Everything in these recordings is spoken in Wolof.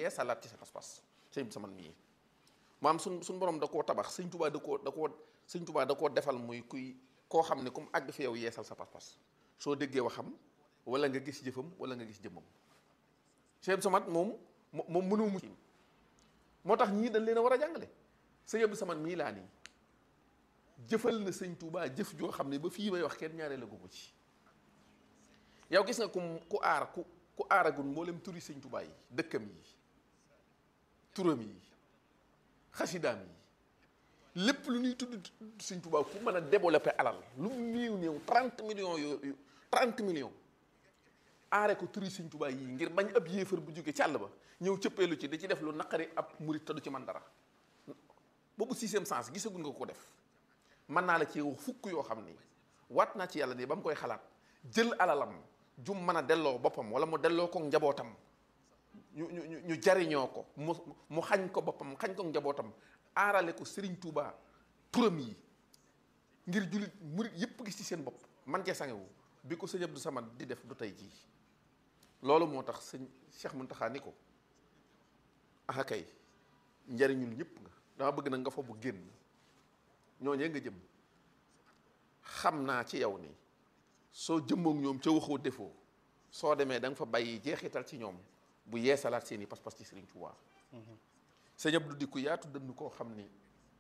yeesalaat ci sa pas-pas sëñ Abdou Samad mii maam suñ suñ borom da koo tabax sëñ Tuubaa da koo da koo sëñ Tuubaa da koo defal muy kuy koo xam ne comme àgg fi yow yeesal sa pas-pas soo déggee waxam wala nga gis jëfam wala nga gis jëmmam sëñ Abdou Samad moom moom mënoo mu moo tax ñii dañ leen a war a jàngale sëñ Abdou Samad mii laa nii jëfal na sëñ Tuubaa jëf joo xam ne ba fii may wax kenn ñaaree la ko ci yow gis nga ku ku aar ku ku aaragul mboolem turi sëñ Tuubaa yi dëkkam yi turam yi xasidaam yi lépp lu ñuy tudd sëñ Tuubaa ku mën a développer alal lu mu néew néew trente millions yooyu trente millions aare ko turi sëñ Tuubaa yi ngir bañ ab yéefar bu jógee ci àll ba ñëw cëppeelu ci da ci def lu naqari ab murit te du ci man dara boobu sixième sens gisagul nga ko def mën naa la ci wax fukk yoo xam ni waat naa ci yàlla ni ba mu koy xalaat jël alalam jum mën a delloo boppam wala mu delloo ko njabootam ñu ñu ñu jariñoo ko mu mu xañ ko boppam xañ ko njabootam aarale ko Serigne Touba turam yi ngir jullit murit yépp gis ci seen bopp man cee sangewu bi ko sëñ Abdou Samad di def du tey jii loolu moo tax sëñ Cheikh Mountakha ni ko ah kay njariñul ñëpp nga dama bëgg na nga fa bu génn ñooñee nga jëm xam naa ci yow ni soo jëmmook ñoom ca waxoo defoo soo demee da nga fa bàyyi jeexital ci ñoom bu yeesalaat seen i pas-pas ci Serigne Touba sëñ Abdou di ku yaatu dënn koo xam ni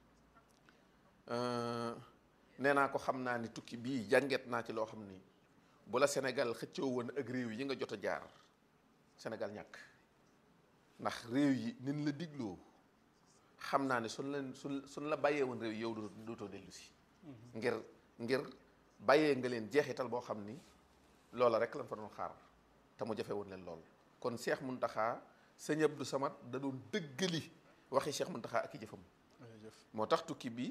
nee naa ko xam naa ni tukki bii jànget naa ci loo xam ni bu la Sénégal xëccoo woon ak réew yi nga jot a jaar Sénégal ñàkk ndax réew yi nin la digloo xam naa ne suñ leen suñ suñ la bàyyee woon réew yow dootoo dellu si ngir ngir bàyyee nga leen jeexital boo xam ni loola rek lañ fa doon xaar te mu jafe woon leen lool kon Cheikh Mountakha sëñ Abdou Samad da doon dëggali waxi Cheikh Mountakha ak i jëfam moo tax tukki bi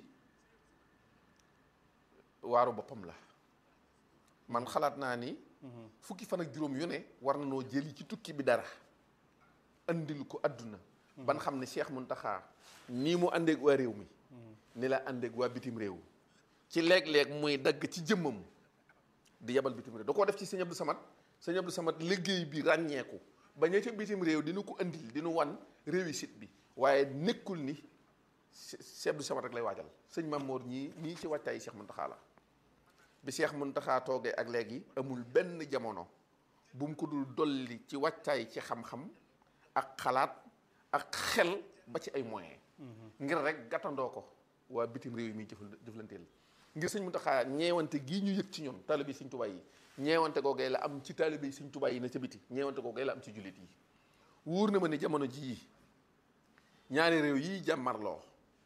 waaru boppam la man xalaat naa ni fukki fan ak juróom yu ne war na noo jëli ci tukki bi dara andil ko adduna ban xam ne Cheikh Mountakha nii mu àndeeg waa réew mi ni la àndeeg waa bitim réew ci léeg-léeg muy dagg ci jëmmam di yebal bitim réew da koo def ci sëñ Abdou Samad sëñ Abdou Samad liggéey bi ràññeeku ba ña ca bitim réew dina ko andil dinu wan réussite bi waaye nekkul ni Cheikh Abdou Samad rek lay waajal sëñ Mamour ñii ñii ci waajtaayi Cheikh Mountakha la bi Cheikh Mountakha toogee ak léegi amul benn jamono bu mu ko dul dolli ci waajtaay ci xam-xam ak xalaat ak xel ba ci ay moyens ngir rek gàttandoo ko waa bitim réew yi muy jëfal jëflanteel ngir sëñ Mountakha ñeewante gii ñu yëg ci ñun taalibe sëñ Tuubaa yi ñeewante googee la am ci taalibe sëñ Tuubaa yi na ca biti ñeewante googee la am ci jullit yi wóor na ma ne jamono jii ñaari réew yi jàmmarloo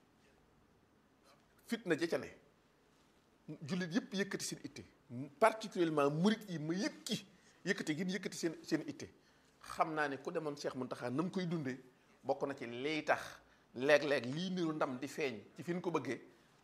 fitna ja ca ne jullit yëpp yëkkati seen itte particulièrement murit yi ma yëkki yëkkati gin yëkkati seen seen itte xam naa ne ku demoon Cheikh Mountakha na mu koy dundee bokk na ci liy tax léeg-léeg lii niru ndam di feeñ ci fi ñu ko bëggee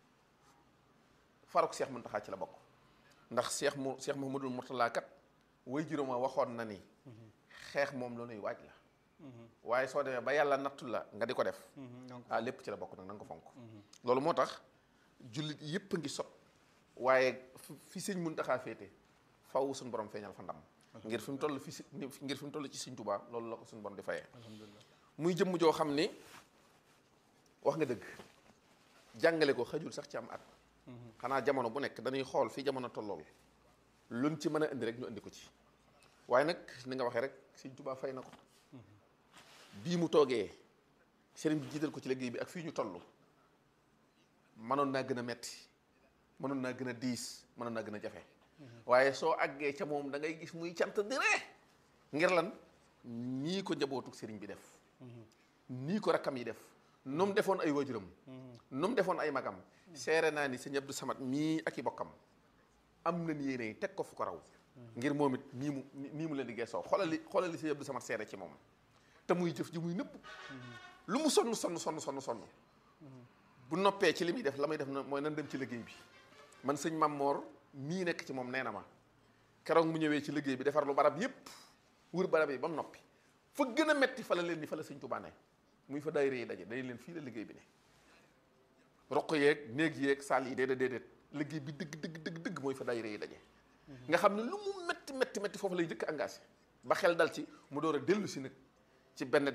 faruk Cheikh Mountakha ci la bokk ndax Cheikh mu Cheikh Mouhamadoul Mourtala kat way juróom a waxoon na ni xeex moom la nuy waaj la waaye soo demee ba yàlla nattu la nga di ko def ah lépp ci la bokk nag na nga ko fonk loolu moo tax jullit yëpp a ngi sot waaye fi sëñ Mountakha féete faw suñu borom feeñal fa ndam ngir fi mu toll fi si ngir fi mu toll ci sëñ Tuubaa loolu la ko suñu borom di fayee muy jëmm joo xam ni wax nga dëgg jàngale ko xajul sax ci am at xanaa jamono bu nekk dañuy xool fi jamono tollool luñ ci mën a indi rek ñu indi ko ci waaye nag ni nga waxee rek sëñ Tuubaa fay na ko bii mu toogee sëriñ bi jiital ko ci liggéey bi ak fii ñu toll mënoon naa gën a metti mënoon naa gën a diis mënoon naa gën a jafe waaye soo àggee ca moom da ngay gis muy cant di ree ngir lan nii ko njabootuk sëriñ bi def nii ko rakkam yi def nu mu defoon ay waajuram nu mu defoon ay magam seere naa ni sëñ Abdou Samad mii ak i bokkam am nañ yéene teg ko fu ko raw ngir moom it nii mu nii mu leen di geesoo xoolal li xoolal li sëñ Abdou Samad seere ci moom te muy jëf ji muy nëpp lu mu sonn sonn sonn sonn sonn bu noppee ci li muy def la muy def na mooy nan dem ci liggéey bi man sëñ Mammoor mii nekk ci moom nee na ma keroog mu ñëwee ci liggéey bi defar lu barab yépp wër barab yi ba mu noppi fa gën a metti fa la leen ni fa la sëñ Tuubaa ne muy fa daayira yi daje dañ leen fii la liggéey bi ne roq yeeg néeg yeeg saal yi déedéet déedéet liggéey bi dëgg dëgg dëgg dëgg mooy fa daayira yi daje nga xam ne lu mu metti metti metti foofu lay jëkk engagé ba xel dal ci mu door a dellu si nag ci benn